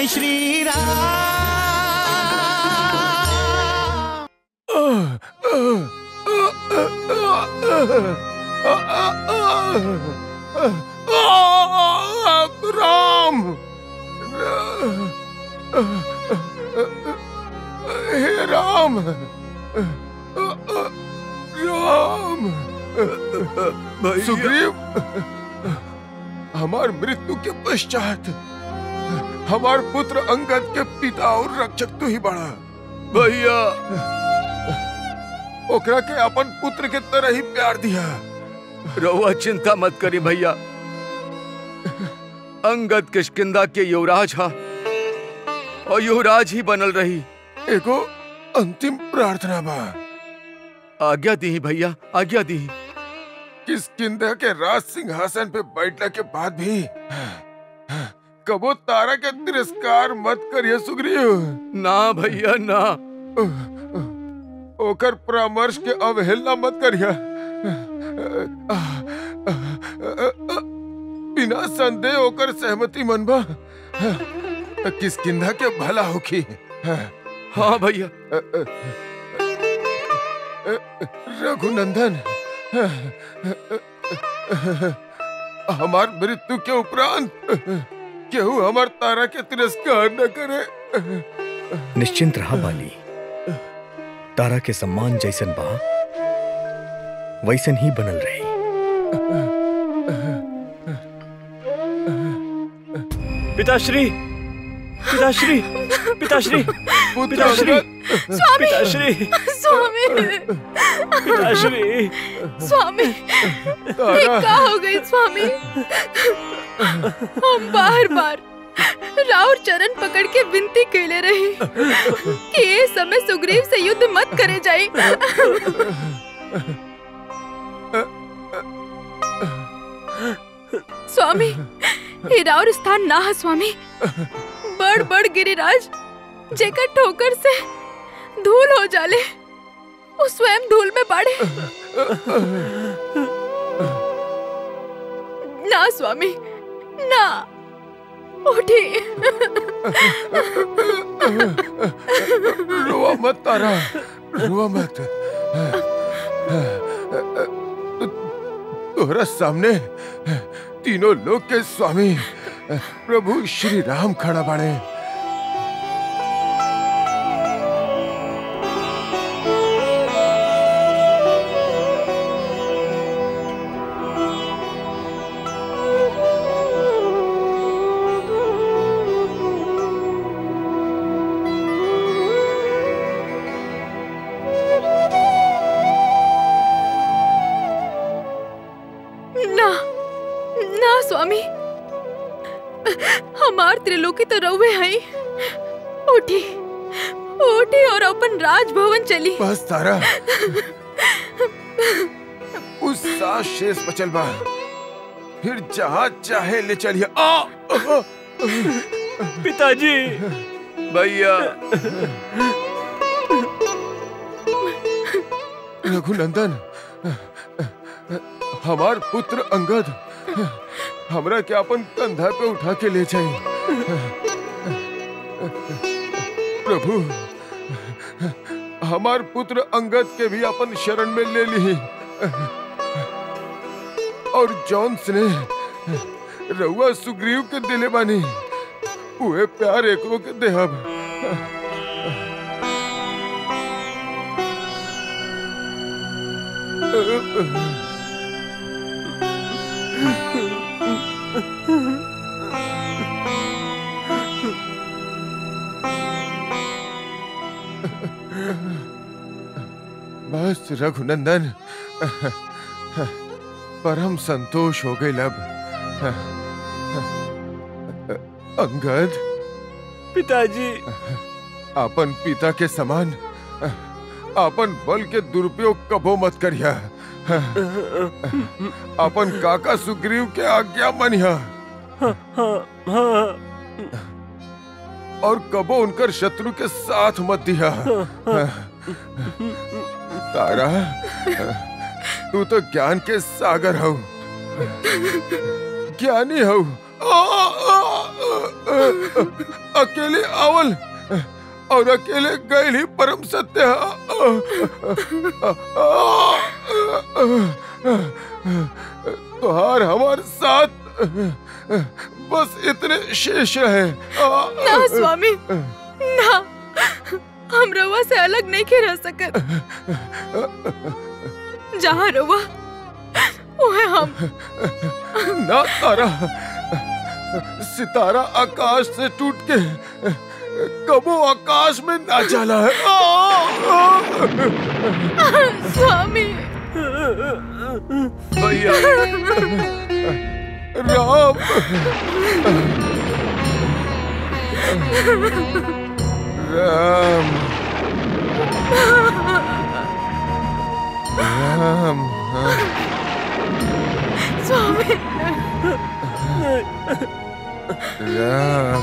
श्री राम राम हे राम राम सुग्रीव हमार मृत्यु के पश्चात हमार पुत्र अंगद के पिता और रक्षक तू ही बड़ा भैया ओकरा के अपन पुत्र के तरह ही प्यार दिया रहुआ चिंता मत करी भैया अंगद किशकिंदा के युवराज हा और युवराज ही बनल रही एगो अंतिम प्रार्थना बा आज्ञा दी भैया आज्ञा दी किसकिंदा के राज सिंहासन पे बैठने के बाद भी कबो तारा के तिरस्कार मत करिए सुग्रीव ना भैया ना ओकर परामर्श के अवहेलना मत करिया बिना संदेह ओकर सहमति मनबा किसकिंदा के भला होखी हाँ भैया रघुनंदन हमार मृत्यु के उपरांत केहू हमार तारा के तिरस्कार न करे निश्चिंत रहा बाली तारा के सम्मान जैसन बा वैसन ही बनल रही पिताश्री पिताश्री पिताश्री पिताश्री पिताश्री स्वामी पिताश्री स्वामी ये का हो गई स्वामी हम बार बार राउर चरण पकड़ के विनती कैले रही कि ये समय सुग्रीव से युद्ध मत करे जाए स्वामी ये राउर स्थान ना है स्वामी बड़ बड़ गिरिराज जेकर ठोकर से धूल हो जाले वो स्वयं धूल में बाड़े ना स्वामी ना उठी रोआ मत तारा रोआ मत तोहरा सामने तीनों लोग के स्वामी प्रभु श्री राम खड़ा बाड़े ना ना स्वामी हमार त्रिलोकी तो रउवे हई उठी उठी और अपन राजभवन चली बस तारा उस सास शेष बचल बा फिर जहाँ चाहे ले चलिए आ आ, पिताजी भैया रघुनंदन हमार पुत्र अंगद हमरा के अपन कंधा पे उठा के ले जाए प्रभु हमार पुत्र अंगद के भी अपन शरण में ले ली और जॉन्स ने रउआ सुग्रीव के दिले बानी उहे प्यार एकरो के देहब बस रघुनंदन परम संतोष हो गई अब अंगद पिताजी अपन पिता के समान अपन बल के दुरुपयोग कबो मत करिया अपन काका सुग्रीव के आज्ञा मनिया और कबो उनकर शत्रु के साथ मत दिया तारा तू तो ज्ञान के सागर हो ज्ञानी हो अकेले आवल और अकेले गए ही परम सत्य तुहार हमार साथ बस इतने शेष है ना स्वामी ना हम रवा से अलग नहीं के रह सकत जहाँ रवा वह हम ना तारा सितारा आकाश से टूट के कबो आकाश में ना चला है स्वामी भैया राम राम राम स्वामी राम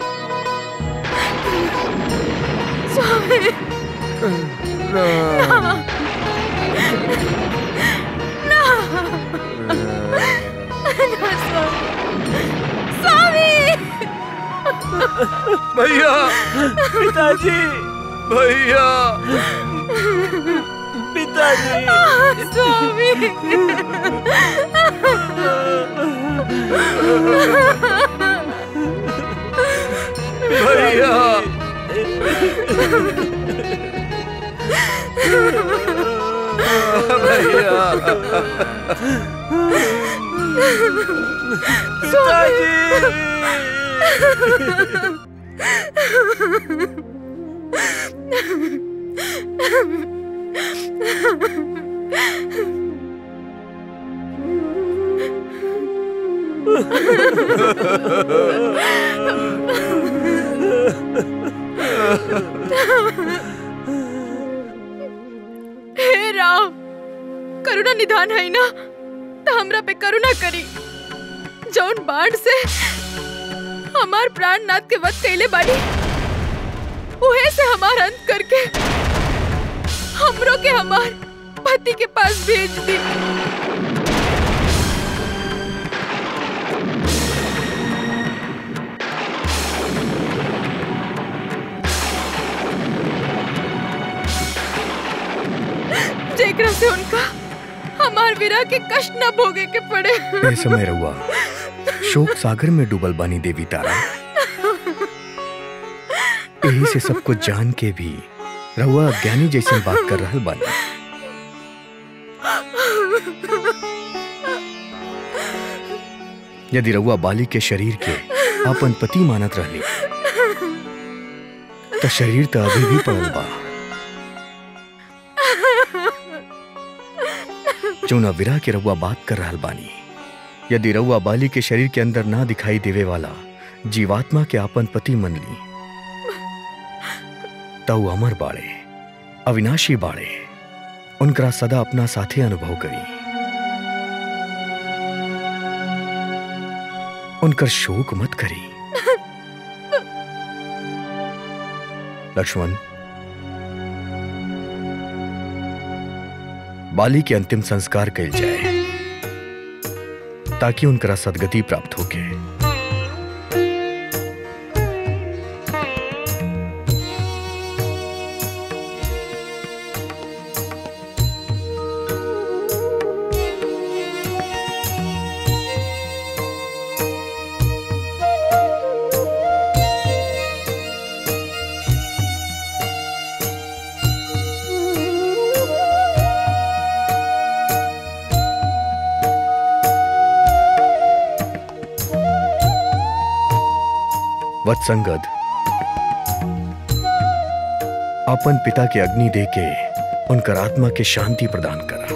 स्वामी राम ना स्वामी स्वामी भैया पिताजी भैया पिताजी स्वामी भैया भैया हे राम करुणा निधान है ना तो हमरा पे करुणा करी जौन बाढ़ से हमार प्राण नाथ के वक्त कैले बाड़ी उहे से हमार अंत करके हमरो के हमार पति के पास भेज दी जेकरा से उनका हमार विरह के कष्ट न भोगे के पड़े ए समय रहुआ शोक सागर में डूबल बानी देवी तारा यही से सब कुछ जान के भी रहुआ अज्ञानी जैसे बात कर रहल बानी यदि रहुआ बाली के शरीर के अपन पति मानत रहली तो शरीर तो अभी भी पड़ल बा चूना विरह के रहुआ बात कर रहल बानी यदि रहुआ बाली के शरीर के अंदर ना दिखाई देवे वाला जीवात्मा के आपन पति मन ली तऊ अमर बाड़े अविनाशी बाड़े उनकरा सदा अपना साथे अनुभव करी उनकर शोक मत करी लक्ष्मण बाली के अंतिम संस्कार कल जाए ताकि उनकरा सदगति प्राप्त होके वत्संगद अपन पिता के अग्नि दे के उनकर आत्मा के शांति प्रदान करा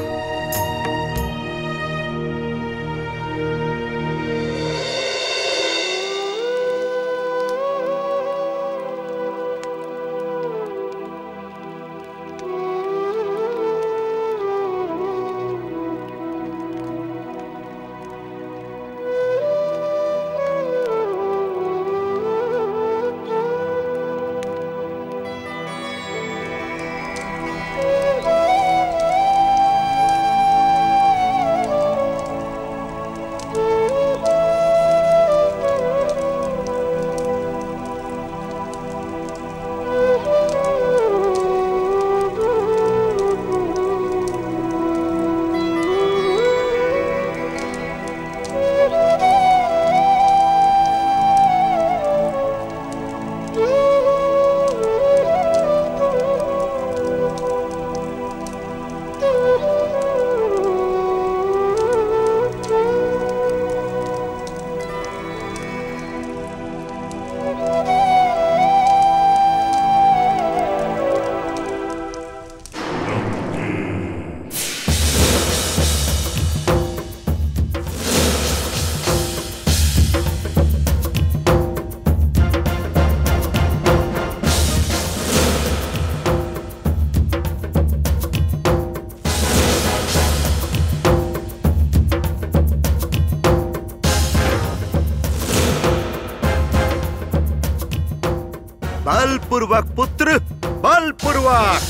बलपूर्वक पुत्र बलपूर्वक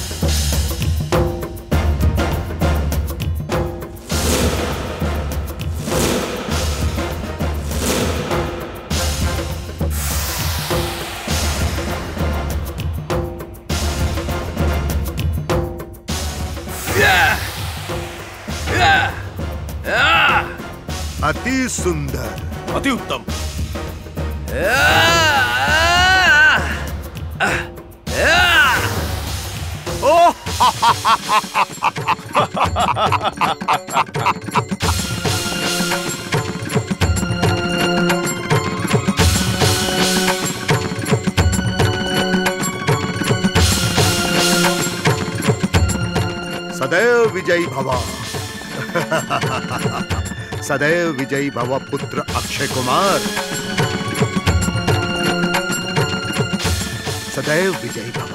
अति सुंदर अति उत्तम ओह सदैव विजयी भव सदैव विजयी भव पुत्र अक्षय कुमार सदैव विजयी भव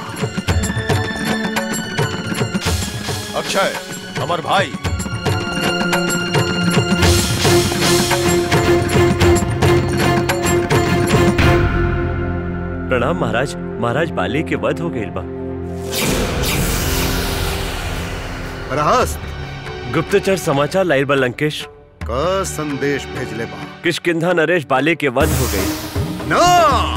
अक्षय अमर भाई प्रणाम महाराज महाराज बाली के वध हो गइल बा रहस्त गुप्तचर समाचार लाइल बा लंकेश का संदेश भेजले बा किशकिंधा नरेश बाले के वध हो गई ना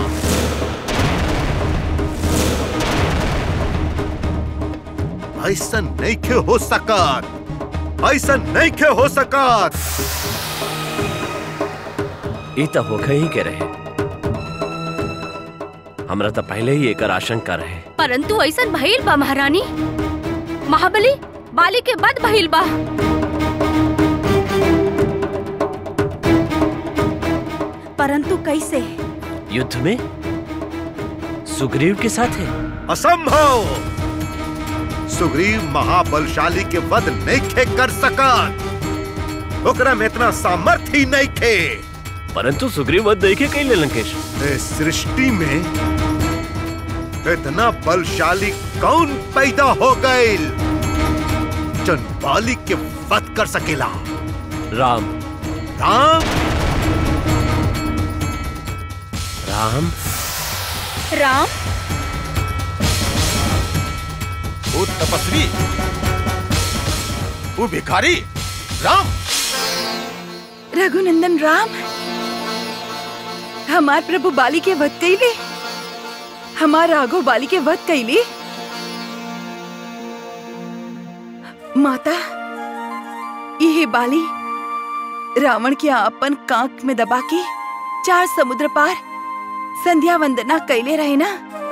ऐसा नहीं खे हो सकत ऐसा नहीं खे हो सकत ई त होखे ही के रहे हमरा त पहले ही एकर आशंका रहे परंतु ऐसन भइल बा महारानी महाबली बाली के बद भइल बा परंतु कैसे युद्ध में सुग्रीव के साथ है असंभव सुग्रीव महाबलशाली के वध नहीं खे कर सकत ओकरा में इतना सामर्थ्य ही नहीं खे परंतु सुग्रीव वध देखे कैले लंकेश इस सृष्टि में इतना बलशाली कौन पैदा हो गए जन बाली के वध कर सकेला राम राम राम राम वो तपस्वी वो भिखारी राम रघुनंदन राम हमार प्रभु बाली के वध कैले हमार राघव बाली के वध कैले माता यह बाली रावण के अपन कांक में दबा के चार समुद्र पार संध्या वंदना कैले रहे ना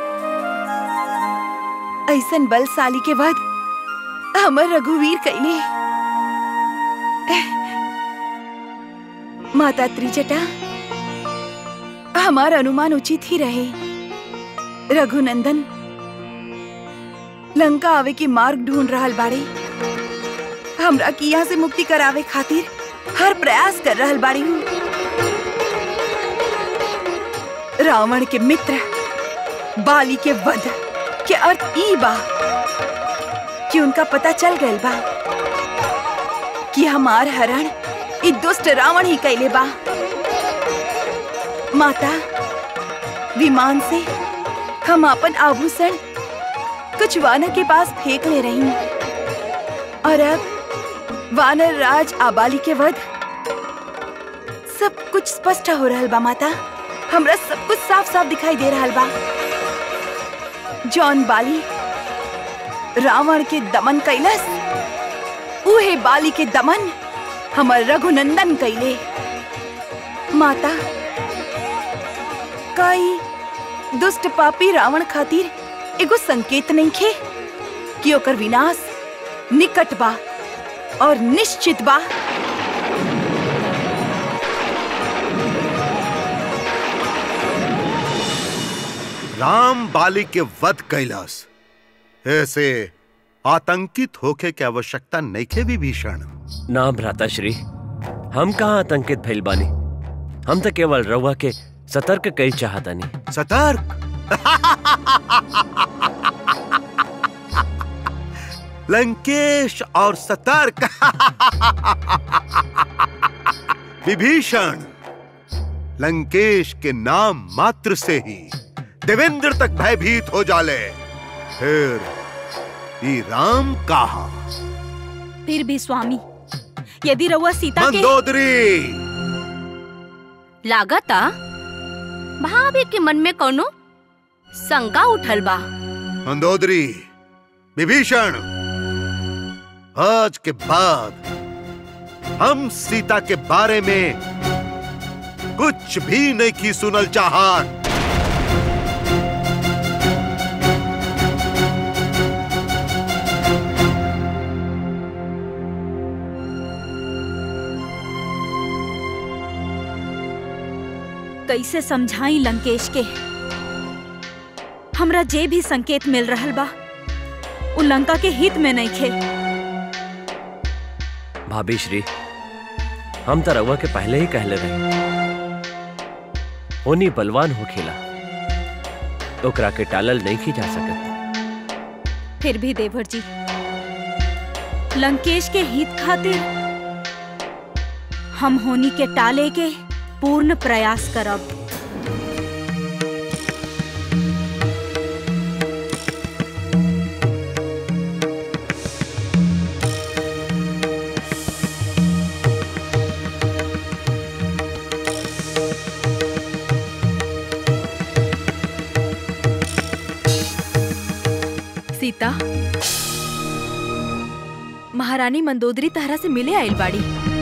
ऐसन बलशाली के वध हमर रघुवीर कैले माता त्रिजटा हमारा अनुमान उचित ही रहे रघुनंदन लंका आवे के मार्ग ढूंढ रहल बाड़े हमरा की यहाँ से मुक्ति करावे खातिर हर प्रयास कर रहल बाड़ी हूँ रावण के मित्र बाली के वध के अर्थ ई बा कि उनका पता चल गयल बा कि हमार हरण ई दुष्ट रावण ही कैले बा माता विमान से हम अपन आभूषण कुछ वानर के पास फेंक ले रही और अब वानर राज आबाली के वध सब कुछ स्पष्ट हो रहल बा माता हमरा सब कुछ साफ साफ दिखाई दे रहल बा जॉन बाली रावण के दमन कैलस उहे बाली के दमन हमर रघुनंदन कैले माता कई दुष्ट पापी रावण खातिर एगो संकेत नहीं खे कि ओकर विनाश निकट बा और निश्चित बा राम बाली के वध कैलास ऐसे आतंकित होके की आवश्यकता नहीं खे विभीषण ना भ्राता श्री हम कहाँ आतंकित भइल बानी हम तो केवल रउआ के सतर्क कई चाहतानी सतर्क लंकेश और सतर्क विभीषण लंकेश के नाम मात्र से ही देवेंद्र तक भयभीत हो जाले फिर ई राम कहा फिर भी स्वामी यदि रउआ सीता के मंदोदरी लागता भाभी के मन में कोनो शंका उठल बा मंदोदरी विभीषण आज के बाद हम सीता के बारे में कुछ भी नहीं की सुनल चाहत कैसे समझाई लंकेश के हमरा जे भी संकेत मिल रहल बा उ लंका के हित में नहीं खे भाभी श्री हम तो रउआ के पहले ही कहले रहे ओनी बलवान हो खेला ओकरा के टालल नहीं की जा सकत फिर भी देवर जी लंकेश के हित खातिर हम होनी के टाले के पूर्ण प्रयास करब सीता महारानी मंदोदरी तहरा से मिले आइल बाड़ी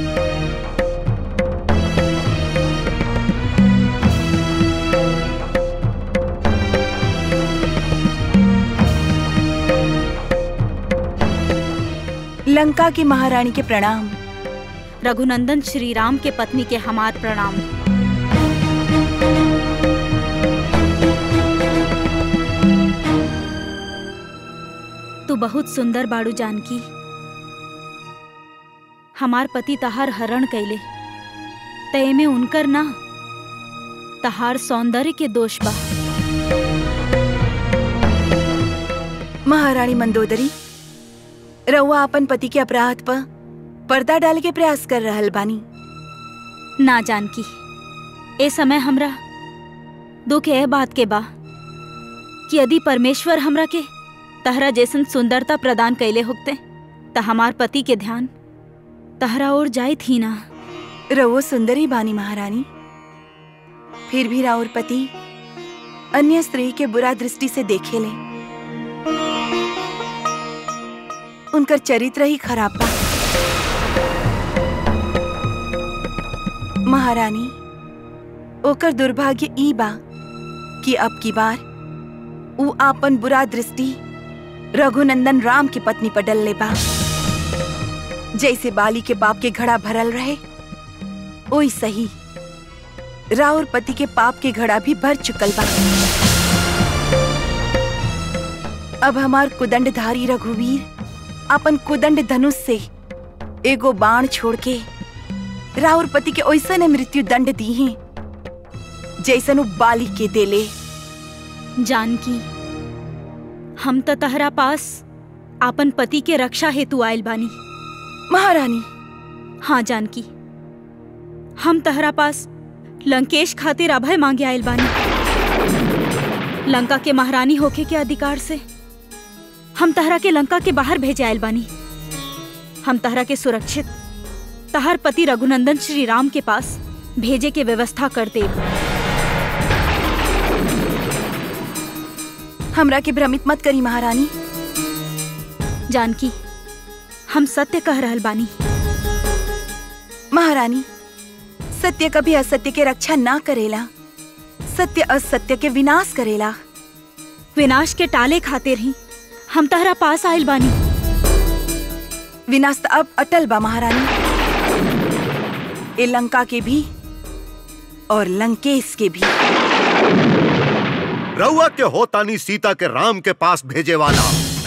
लंका की महारानी के प्रणाम रघुनंदन श्री राम के पत्नी के हमार प्रणाम तू बहुत सुंदर बाड़ू जानकी हमार पति तहार हरण कैले तय में उनकर ना तहार सौंदर्य के दोष बा महारानी मंदोदरी रउआ अपन पति के अपराध पर पर्दा डाल के प्रयास कर रहल बानी ना जानकी ए समय हमरा दुख ए बात के बा कि यदि परमेश्वर हमरा के तहरा जैसन सुंदरता प्रदान कैले होते त हमार पति के ध्यान तहरा और जाई थी ना रवो सुंदरी बानी महारानी फिर भी राउर पति अन्य स्त्री के बुरा दृष्टि से देखे ले उनकर चरित्र ही खराब बा महारानी ओकर दुर्भाग्य ई बा कि अब की बार ऊ आपन बुरा दृष्टि रघुनंदन राम की पत्नी पर डल ले बा जैसे बाली के बाप के घड़ा भरल रहे ओई सही राउर पति के पाप के घड़ा भी भर चुकल बा अब हमार कुदंडधारी रघुवीर अपन कुदंड धनुष से एगो बाण छोड़ के राउर पति के ओइसन मृत्यु दंड दी है जैसन उ बाली के देले जानकी हम त तहरा पास आपन पति के रक्षा हेतु आयल बानी महारानी हाँ जानकी हम तहरा पास लंकेश खातिर अभय मांगे आयल बानी लंका के महारानी होके के अधिकार से हम तहरा के लंका के बाहर भेजे आयल बानी हम तहरा के सुरक्षित तहर पति रघुनंदन श्री राम के पास भेजे के व्यवस्था कर देब हमरा के भ्रमित मत करी महारानी जानकी हम सत्य कह रहल बानी महारानी सत्य कभी असत्य के रक्षा ना करेला सत्य असत्य के विनाश करेला विनाश के टाले खातिर ही हम तहरा पास आयल बानी विनाश त अब अटल बा महारानी ए लंका के भी और लंकेश के भी रउआ के होतानी सीता के राम के पास भेजे वाला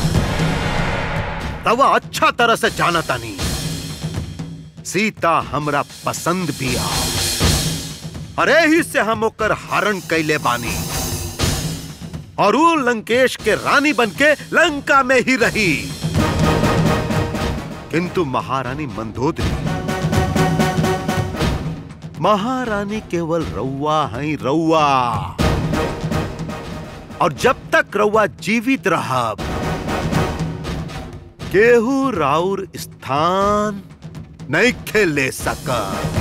रउआ अच्छा तरह से जाना तानी सीता हमरा पसंद भी आ अरे ही से हम ओकर हरण कैले बानी और ऊ लंकेश के रानी बनके लंका में ही रही किंतु महारानी मंदोदरी महारानी केवल रउआ हैं रउआ और जब तक रउआ जीवित रहब केहू राउर स्थान नहीं खेले सका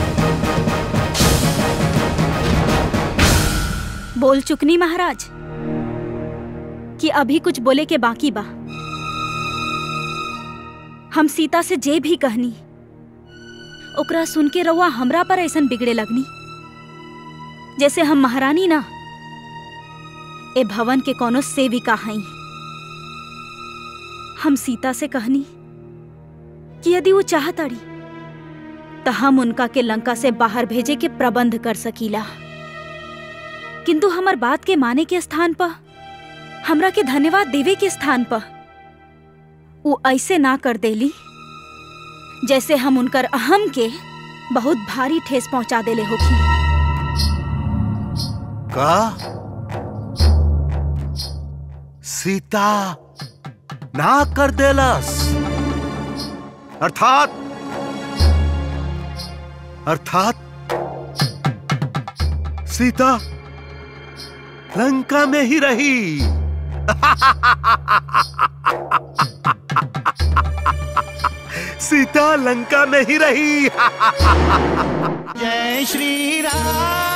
बोल चुकनी महाराज कि अभी कुछ बोले के बाकी बा हम सीता से जे भी कहनी ओकरा सुन के रउआ हमरा पर ऐसन बिगड़े लगनी जैसे हम महारानी ना ए भवन के कोनो सेविका हई हम सीता से कहनी कि यदि वो चाहताड़ी तो हम उनका के लंका से बाहर भेजे के प्रबंध कर सकीला किंतु हमर बात के माने के स्थान पर हमरा के धन्यवाद देवे के स्थान पर वो ऐसे ना कर देली जैसे हम उनकर अहम के बहुत भारी ठेस पहुंचा देले होखी का सीता ना कर देलस अर्थात अर्थात सीता लंका में ही रही सीता लंका में ही रही जय श्री राम